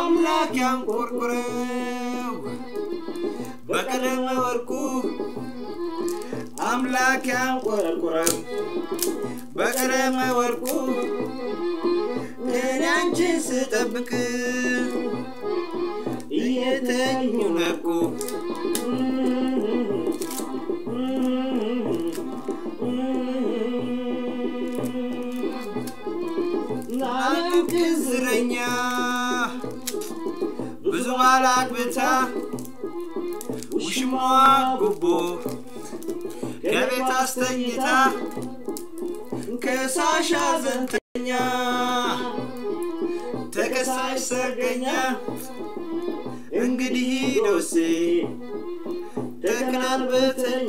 አምላክ ያንቆርቁረው በቀለም ወርቁ አምላክ ያንቆርቁረው በቀለም ወርቁ እኔ አንቺን ስጠብቅ እየተኙ ነቁ ናንም ግዝረኛ ብዙ ባላግብታ ውሽሟ ጉቦ ከቤት አስተኝታ ከሳሽ አዘንተኛ ተከሳሽ ሰርገኛ እንግዲህ ዶሴ ተከናንበተኛ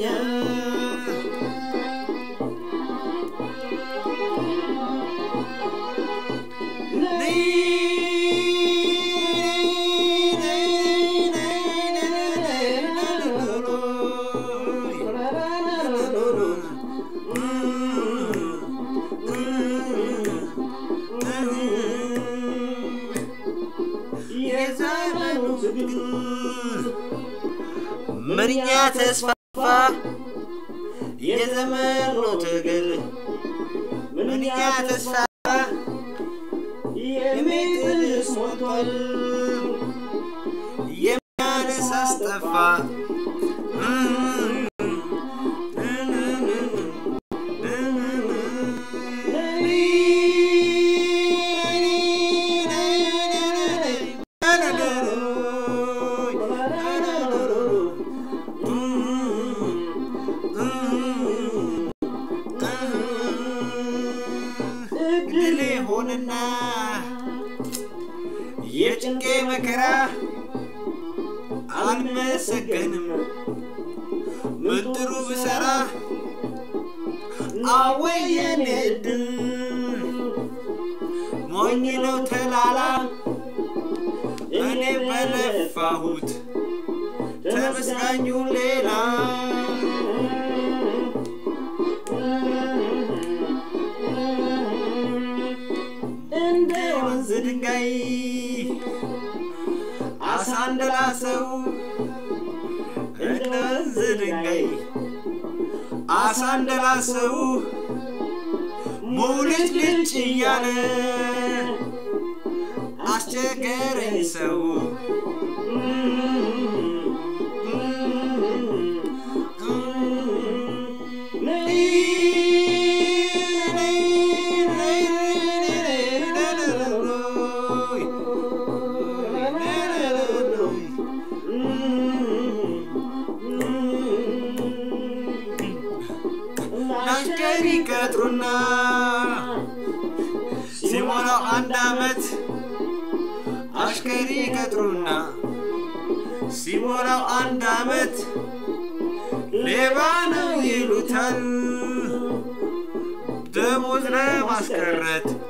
የዘመኑ ትግል ምንኛ ተስፋፋ የዘመኑ ትግል ምንኛ ተስፋፋ የሚጥልስ ሞቷል የሚያነስ አስጠፋ እድል ሆንና የጭንቄ መከራ አልመሰገንም ምጥሩ ብሰራ አወየን እድል ሞኝ ነው ተላላ እኔ በለፋሁት ተመስጋኙ ሌላ እንደ ወንዝ ድንጋይ አሳ እንደላሰው እንደ ወንዝ ድንጋይ አሳ እንደላሰው ሙልጭ ልጭ እያለ አስቸገረኝ ሰው አሽከሪ ቀጥሩና ሲሞላው አንድ አመት አሽከሪ ቀጥሩና ሲሞላው አንድ አመት ሌባ ነው ይሉታል ደሞዝ ለማስቀረት